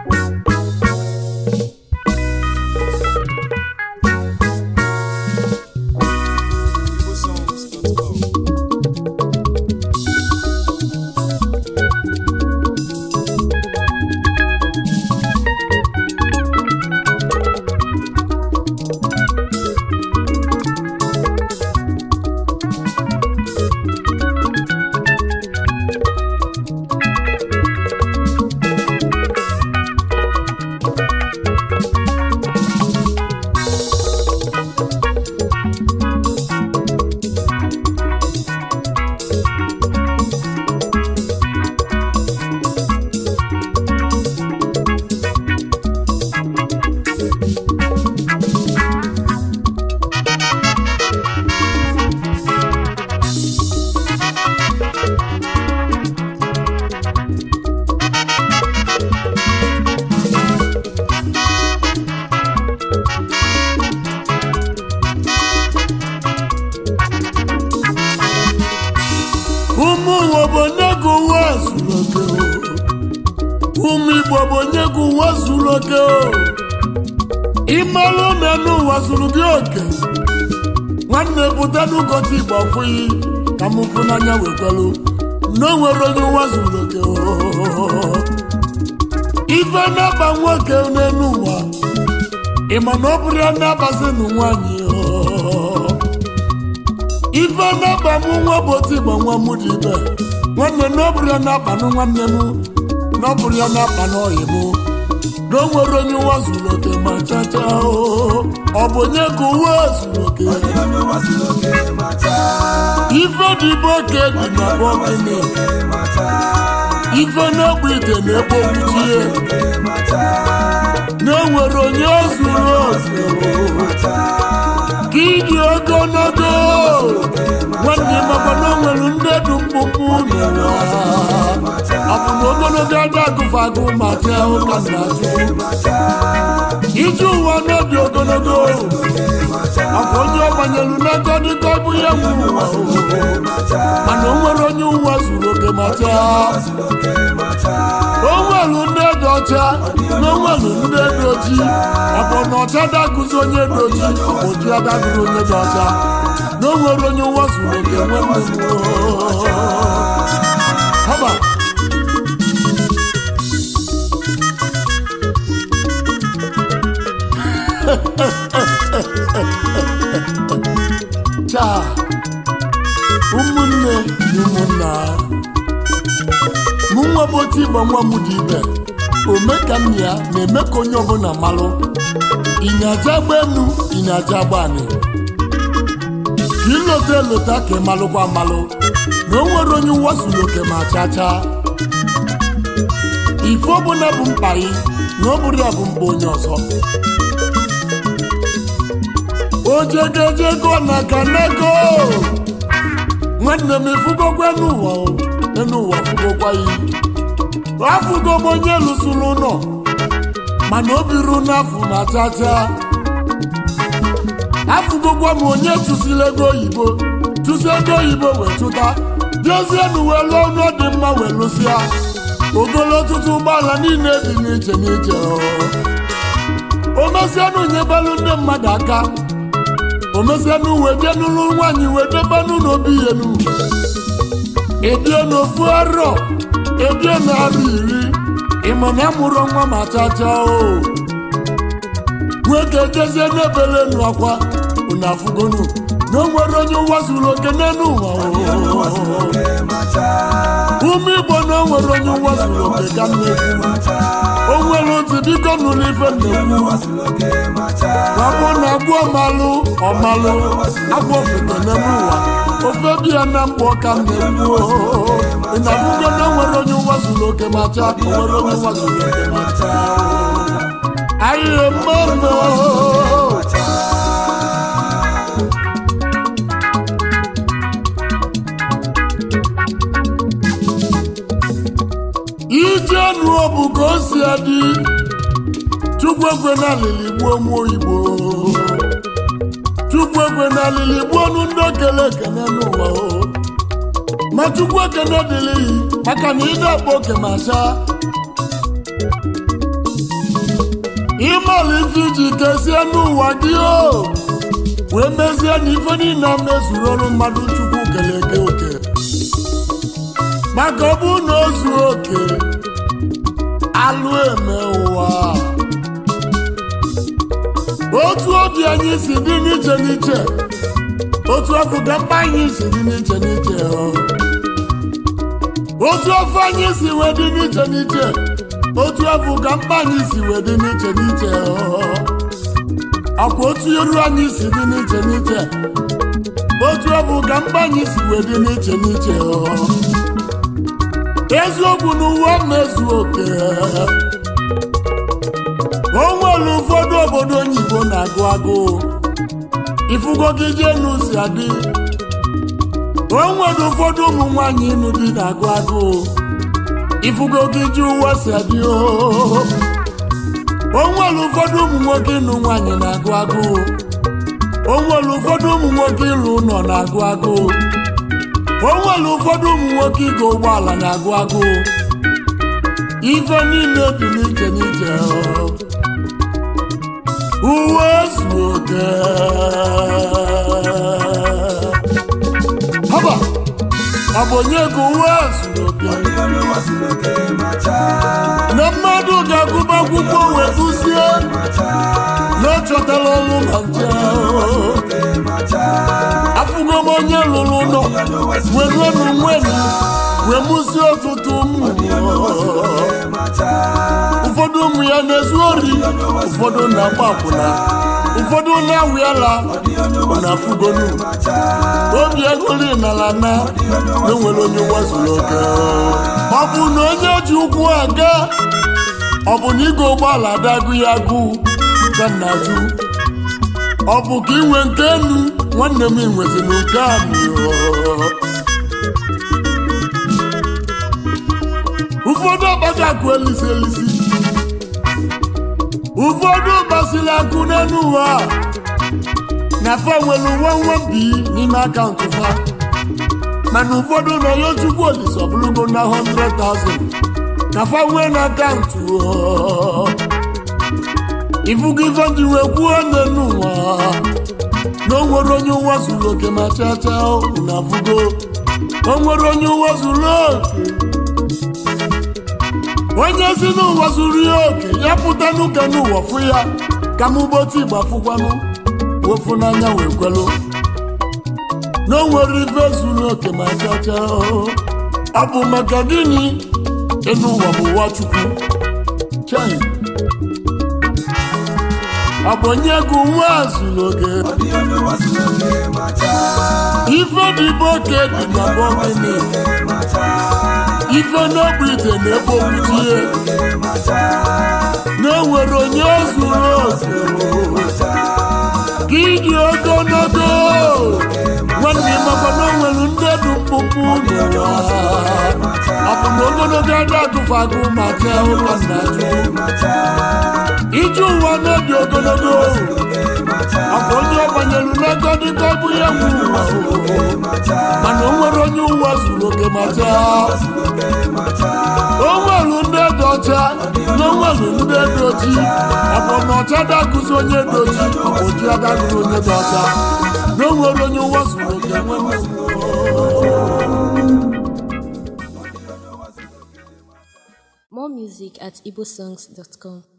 ụmụ ụwa bụ onye gị ụwa zuru oke o. ụmụ igbo bụ onye gị ụwa zuru oke o. ịmalụ na n'ụwa zuru gị oke nwanne pụta n'ụkọchị igbo ọfụghị ka m fụ n'anya wekwelu na o nwere onye ụwa zuru oke o. ife na-aba nwoke n'elu ụwa ịma na ọ bụrụ ya na-abazi nụ nwaanyị o. ife na-akpa m nwa bụ otu igbo nwa m dị ibe nwanne na ọ bụrụ ya na-akpanụ nwanne m na ọ bụrụ ya na-akpa n'ọyị m na o nwere onye ụwa zuru oke ma chacha o ọ bụ onye ka ụwa zuru oke ife dị bụ oke dị na bọkene ife na-egbu ite na-egbu okwuchie na-enwere onye o zuru oke ka ịdị ogologo nwanne makwa na o nwere ndị dị mkpụmkpụ n'ụwa ọ bụ na ogologo ada agụfa agụ ma jee ụka na azụ ije ụwa n'obi ogologo ọ bụ onye ọ gbanyelu n'ego dịka ọ bụ ya nwe ụwa mana o nwere onye ụwa zuru oke ma chaa o nwelu ndị dị ọcha na o nwelu ndị dị ojii ọ bụ na ọcha dagụzi onye dị ojii ọ bụ ojii adagụrụ onye dị ọcha na o nwere onye ụwa zuru oke nwe haba chaa ụmụnne na ụmụnna mụ nwa bụ otu igbo nwa m dị ibe ome ka nna ya na-eme ka onye ọbụla malụ ịnyaja agba enu ịnyaja agba anị ka ịlota elota ka ịmalụkwa amalụ na o nwere onye ụwa zuru oke ma chachaa ife ọbụla bụ mkpa gị na ọ bụrụ ya bụ mkpa onye ọzọ ojegejego na kanego nwanne m ifugokwa n'ụwa o n'ụwa fugokwa ya afụgo m onye lụsụrụ ụlọ mana o biru n'afọ ma chacha afụgokwa m onye chụsiri ego oyibo chụsi ego oyibo wee chụta bịazienụ wee lụọ ọnụ dị mma wee lụsịa ogolo ọtụtụ ụgbọala niile dị n'iche n'iche o mesianụ nyebelụ ndị mmadụ aka o mesianụ wee jee n'ụlọ nwaanyị wee debenụ n'obi ihenu ebie n'ofu arọ ebie na arọ iri ịma na amụrụ nwa ma chacha o nwoke jezie n'ebele nụ akwa unu afụgonu na o nwere onye ụwa zuru oke n'elu ụwa ume igbo na o nwere onye ụwa zuru oke ka m na-ekwu o nwere ntị biko nụrụ ife na-ekwu ọ bụ na agwọ ọmalụ ọmalụ agwọ ofete n'elu ụwa ofe bi ya na mkpọ ka m na-ekwu ị na-afụgo na o nwere onye ụwa zuru oke ma cha o nwere onye ụwa zuru oke ma cha ahịhịa mmadụ ije nụọ bụ ka o si adị chukwu ekwe na alili gbuo nwa oyibo chukwu ekwe na alili gbuo ọnụ ndị okele ekene n'ụwa o ma chukwu ekene dịrị maka na ide akpa oke ma cha ịmala ife iji kesie n'ụwa gị o wee mezie na ife niile a mezuru ọrụ mmadụ chukwu kele gị oke maka ọ bụrụ na o zuo oke alụ eme ụwa otu obi anyị si dị n'iche n'iche otu afọ ka mkpa anyị si dị n'iche n'iche ọ. otu afọ anyị si wee dị n'iche n'iche otu afọ ka mkpa anyị si wee dị n'iche n'iche ọ. akwa otu eru anyị si dị n'iche n'iche otu afọ ka mkpa anyị si wee dị n'iche n'iche ọ. eziokwu na uwe na-ezu oke o nwere ụfọdụ obodo oyibo na-agụ agụụ ifugo gị jee n'usi adị o nwere ụfọdụ ụmụ nwaanyị ịnụ di na-agụ agụụ ifugo gị ji ụwa si adị oo o nwere ụfọdụ ụmụ nwoke ịnụ nwaanyị na-agụ agụụ o nwere ụfọdụ ụmụ nwoke ịlụ ụlọ na-agụ agụụ o nwere ụfọdụ ụmụ nwoke ịga ụgbọala na-agụ agụụ ife niile dị n'iche n'iche oo. uwe zuo oke haba ọ bụ onye ka uwe zuru oke na mmadụ ga-agụba akwụkwọ wee gụzie na ọ chọtara ọrụ na nche afụgo m onye lụrụ ụlọ wee ruo nwenu wee mụzie ọtụtụ ụmụ ụfọdụ ụmụ ya na-ezu ori ụfọdụ na-agba akwụna ụfọdụ na-awịala na afụgonu obi egoli nala na na-enwere onye wazuru oke ọ bụ na onye ji ụkwụ aga ọ bụ na ịga ụgbọala adagụ ya agụ ka nna jụ ọ bụ ka inwe nke enu nwanne m nweziri nke amị ụfọdụ ọgbaga akụ elisi elisi ụfọdụ gbasiri akụ n'elu ụwa na fa nwere uwe nwambi n'ime akaụntụ fa mana ụfọdụ nọ ya chukwu olise ọbụlụgo na 100,000 ka fa nwee na akaụntụ ifugo ife ndị wee kwuo n'elu ụwa na o nwere onye ụwa zuru oke ma chacha na fugo o nwere onye ụwa zuru oke onye si n'ụwa zuru ya oke ya pụta n'ụka n'ụwa fụ ya ka m gboti igba fụkwanụ wofu n'anya wee kwelu na o nwere ife zuru oke ma chacha ọ bụ maka gịnị ịnụ ụwa bụ ụwa chukwu chai ọ bụ onye gụ nwa zuru oke ife dịbe oke dị na bọgịnị ife n'ogbe ite na-ebe okwuchie na-enwere onye zuru oke ka ịdị ogologo nwanne makwa na o nwere ndị dị mkpụmkpụ n'ụwa ọ bụ na ogologo ada agụfagụ ma jee ụka nna ije ụwa n'obi ogologo ọ bụ onye ọ banyere n'ego dịka ọ bụ ya nwe ụwa mana o nwere onye ụwa zuru oke ma jee o nwere ndị dị ọcha na o nwere ndị dị oji ọ bụ na ọcha dagụzi onye dị oji ọ bụ oji adagụzi onye dị ọcha na o nwere onye ụwa zuru oke nwe More music at igbosongs.com.